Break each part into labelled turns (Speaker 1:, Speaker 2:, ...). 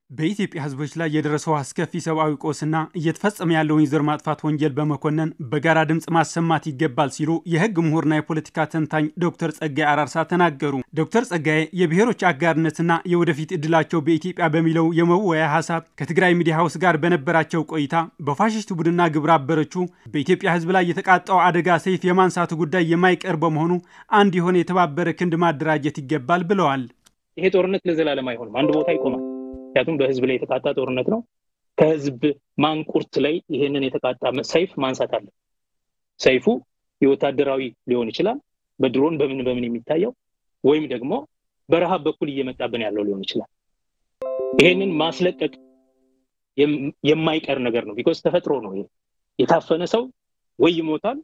Speaker 1: በኢትዮጵያ ሕዝቦች ላይ የደረሰው አስከፊ ሰብአዊ ቆስና እየተፈጸመ ያለውን የዘር ማጥፋት ወንጀል በመኮነን በጋራ ድምፅ ማሰማት ይገባል ሲሉ የሕግ ምሁርና የፖለቲካ ተንታኝ ዶክተር ጸጋዬ አራርሳ ተናገሩ። ዶክተር ጸጋዬ የብሔሮች አጋርነትና የወደፊት እድላቸው በኢትዮጵያ በሚለው የመወያ ሀሳብ ከትግራይ ሚዲያ ሀውስ ጋር በነበራቸው ቆይታ በፋሽስት ቡድንና ግብረ አበሮቹ በኢትዮጵያ ሕዝብ ላይ የተቃጣው አደጋ ሰይፍ የማንሳቱ ጉዳይ የማይቀር በመሆኑ አንድ የሆነ የተባበረ ክንድ ማደራጀት ይገባል ብለዋል።
Speaker 2: ይሄ ጦርነት ለዘላለም አይሆንም፣ አንድ ቦታ ይቆማል። ምክንያቱም በህዝብ ላይ የተቃጣ ጦርነት ነው። ከህዝብ ማንቁርት ላይ ይሄንን የተቃጣ ሰይፍ ማንሳት አለ። ሰይፉ የወታደራዊ ሊሆን ይችላል፣ በድሮን በምን በምን የሚታየው ወይም ደግሞ በረሃብ በኩል እየመጣብን ያለው ሊሆን ይችላል። ይሄንን ማስለቀቅ የማይቀር ነገር ነው። ቢኮዝ ተፈጥሮ ነው። ይሄ የታፈነ ሰው ወይ ይሞታል፣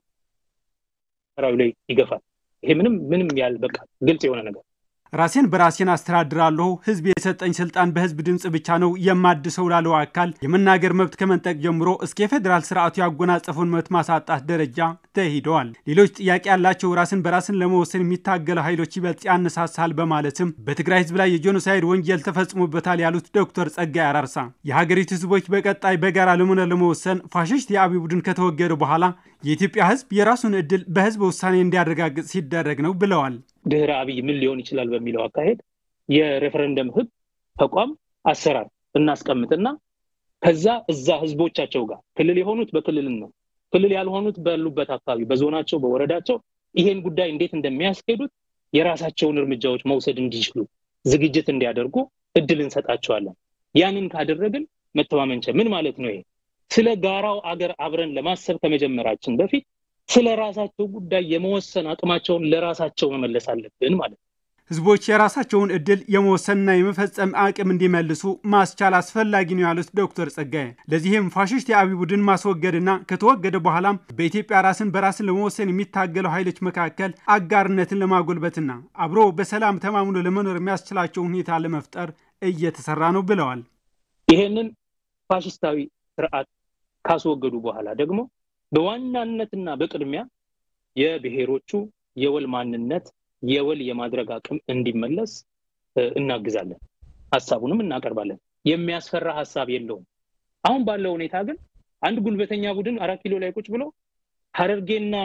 Speaker 2: ሰራዊ ላይ ይገፋል። ይሄ ምንም ምንም ያል በቃ ግልጽ የሆነ ነገር
Speaker 1: ራሴን በራሴን አስተዳድራለሁ፣ ህዝብ የሰጠኝ ስልጣን በህዝብ ድምፅ ብቻ ነው የማድሰው ላለው አካል የመናገር መብት ከመንጠቅ ጀምሮ እስከ የፌዴራል ስርዓቱ ያጎናጸፉን መብት ማሳጣት ደረጃ ተሂደዋል። ሌሎች ጥያቄ ያላቸው ራስን በራስን ለመወሰን የሚታገሉ ኃይሎች ይበልጥ ያነሳሳል በማለትም በትግራይ ህዝብ ላይ የጄኖሳይድ ወንጀል ተፈጽሞበታል ያሉት ዶክተር ጸጋዬ አራርሳ የሀገሪቱ ህዝቦች በቀጣይ በጋራ ለመኖር ለመወሰን ፋሽስት የአብይ ቡድን ከተወገደ በኋላ የኢትዮጵያ ህዝብ የራሱን እድል በህዝብ ውሳኔ እንዲያረጋግጥ ሲደረግ ነው ብለዋል።
Speaker 2: ድህረ አብይ ምን ሊሆን ይችላል በሚለው አካሄድ የሬፈረንደም ህግ ተቋም አሰራር እናስቀምጥና ከዛ እዛ ህዝቦቻቸው ጋር ክልል የሆኑት በክልል ነው፣ ክልል ያልሆኑት ባሉበት አካባቢ በዞናቸው በወረዳቸው ይሄን ጉዳይ እንዴት እንደሚያስኬዱት የራሳቸውን እርምጃዎች መውሰድ እንዲችሉ ዝግጅት እንዲያደርጉ እድል እንሰጣቸዋለን። ያንን ካደረግን መተማመንቸ ምን ማለት ነው? ይሄ ስለ ጋራው አገር አብረን ለማሰብ ከመጀመራችን በፊት ስለ ራሳቸው ጉዳይ የመወሰን አቅማቸውን ለራሳቸው መመለስ አለብን ማለት ነው።
Speaker 1: ህዝቦች የራሳቸውን እድል የመወሰንና የመፈጸም አቅም እንዲመልሱ ማስቻል አስፈላጊ ነው ያሉት ዶክተር ጸጋዬ ለዚህም ፋሽስት የአብይ ቡድን ማስወገድና ከተወገደ በኋላም በኢትዮጵያ ራስን በራስን ለመወሰን የሚታገለው ኃይሎች መካከል አጋርነትን ለማጎልበትና አብሮ በሰላም ተማምኖ ለመኖር የሚያስችላቸው ሁኔታ ለመፍጠር እየተሰራ ነው ብለዋል።
Speaker 2: ይሄንን ፋሽስታዊ ስርዓት ካስወገዱ በኋላ ደግሞ በዋናነትና በቅድሚያ የብሔሮቹ የወል ማንነት የወል የማድረግ አቅም እንዲመለስ እናግዛለን። ሀሳቡንም እናቀርባለን። የሚያስፈራ ሀሳብ የለውም። አሁን ባለው ሁኔታ ግን አንድ ጉልበተኛ ቡድን አራት ኪሎ ላይ ቁጭ ብሎ ሀረርጌና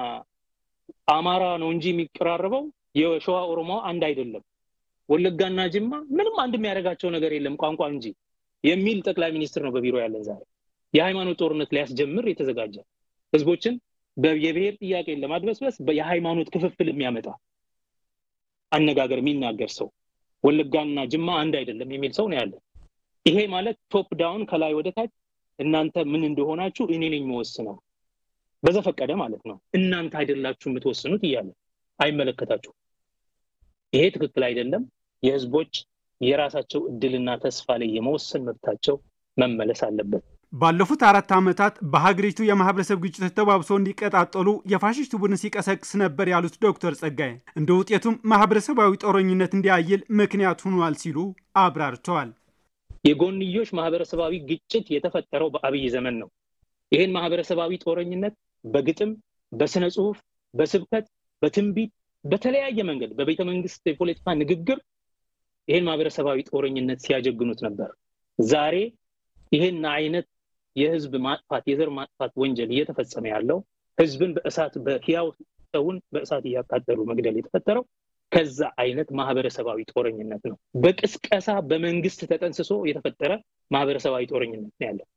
Speaker 2: አማራ ነው እንጂ የሚቀራረበው የሸዋ ኦሮሞ አንድ አይደለም፣ ወለጋና ጅማ ምንም አንድ የሚያደርጋቸው ነገር የለም ቋንቋ እንጂ የሚል ጠቅላይ ሚኒስትር ነው በቢሮ ያለን ዛሬ። የሃይማኖት ጦርነት ሊያስጀምር የተዘጋጀ ህዝቦችን የብሔር ጥያቄን ለማድበስበስ የሃይማኖት ክፍፍል የሚያመጣ አነጋገር የሚናገር ሰው ወለጋና ጅማ አንድ አይደለም የሚል ሰው ነው ያለን። ይሄ ማለት ቶፕ ዳውን ከላይ ወደ ታች እናንተ ምን እንደሆናችሁ እኔ ነኝ መወስነው በዘፈቀደ ማለት ነው። እናንተ አይደላችሁ የምትወስኑት እያለ አይመለከታችሁ። ይሄ ትክክል አይደለም። የህዝቦች የራሳቸው እድልና ተስፋ ላይ የመወሰን መብታቸው መመለስ አለበት።
Speaker 1: ባለፉት አራት ዓመታት በሀገሪቱ የማህበረሰብ ግጭቶች ተባብሰው እንዲቀጣጠሉ የፋሽስት ቡድን ሲቀሰቅስ ነበር ያሉት ዶክተር ጸጋዬ እንደ ውጤቱም ማህበረሰባዊ ጦረኝነት እንዲያይል ምክንያት ሆኗል ሲሉ አብራርተዋል።
Speaker 2: የጎንዮሽ ማህበረሰባዊ ግጭት የተፈጠረው በአብይ ዘመን ነው። ይህን ማህበረሰባዊ ጦረኝነት በግጥም፣ በስነ ጽሁፍ፣ በስብከት፣ በትንቢት፣ በተለያየ መንገድ በቤተ መንግስት የፖለቲካ ንግግር ይህን ማህበረሰባዊ ጦረኝነት ሲያጀግኑት ነበር። ዛሬ ይህን አይነት የህዝብ ማጥፋት የዘር ማጥፋት ወንጀል እየተፈጸመ ያለው ህዝብን በእሳት በህያው ሰውን በእሳት እያቃጠሉ መግደል የተፈጠረው ከዛ አይነት ማህበረሰባዊ ጦረኝነት ነው። በቅስቀሳ በመንግስት ተጠንስሶ የተፈጠረ ማህበረሰባዊ ጦረኝነት ነው ያለው።